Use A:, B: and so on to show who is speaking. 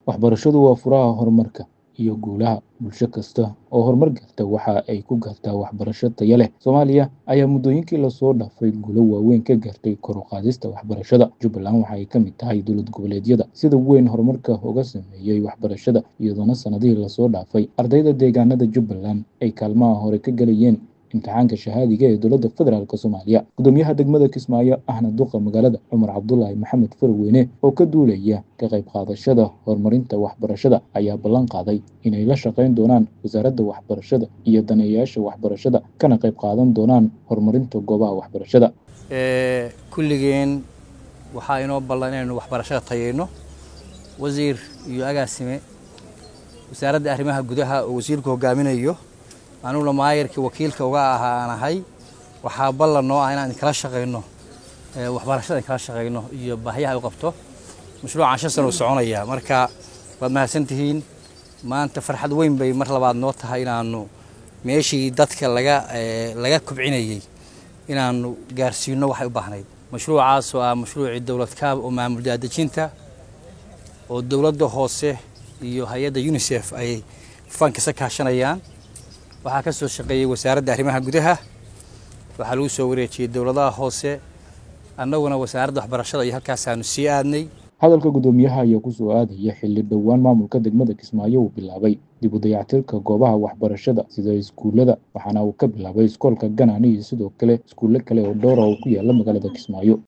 A: waxbarashadu waa furaha horumarka iyo guulaha bulsho kasta oo horumar gaarta waxa ay ku gaartaa waxbarasho tayo leh soomaaliya ayaa muddooyinkii lasoo dhaafay guulo waaweyn ka gaartay kor u qaadista waxbarashada jubbaland waxa ay ka mid tahay dowlad goboleedyada sida weyn horumarka uga sameeyey waxbarashada iyadoona sanadihii lasoo dhaafay ardayda deegaanada jubbaland ay kaalmaha hore ka galayeen imtixaanka shahaadiga ee dowladda federaalk soomaaliya gudoomiyaha degmada kismaayo ahna duqa magaalada cumar cabdulaahi maxamed farweyne oo ka duulaya ka qayb qaadashada horumarinta waxbarashada ayaa ballan qaaday inay la shaqayn doonaan wasaaradda waxbarashada iyo daneeyayaasha waxbarashada kana qayb qaadan doonaan horumarinta goobaha waxbarashada
B: kulligeen waxaa inoo ballan inaynu waxbarashada tayeyno wasiir iyo agaasime wasaaradda arrimaha gudaha oo wasiirku hogaaminayo anuguna maayarkii wakiilka uga ahaa aan ahay waxaa ballan noo ah inaan inkala shaqayno waxbarashada inkala shaqayno iyo baahiyaha u qabto mashruucan shan sana u soconaya marka waad mahadsantihiin maanta farxad weyn bay mar labaad noo tahay inaanu meeshii dadka laga laga kubcinayey inaanu gaarsiino waxay u baahnayd mashruucaas oo ah mashruucii dowlad kaab oo maamul daadejinta oo dowladda hoose iyo hay-adda unisef ay fankisa kaashanayaan waxaa ka soo shaqeeyey wasaaradda arrimaha gudaha waxaa lagu soo wareejiyey dowladaha hoose annaguna wasaaradda waxbarashada iyo halkaasaanu sii aadnay
A: hadalka guddoomiyaha ayaa ku soo aadaya xilli dhowaan maamulka degmada kismaayo uu bilaabay dib u dayactirka goobaha waxbarashada sida iskuullada waxaana uu ka bilaabay iskoolka ganani iyo sidoo kale iskuulle kale oo dhowra oo ku yaala magaalada kismaayo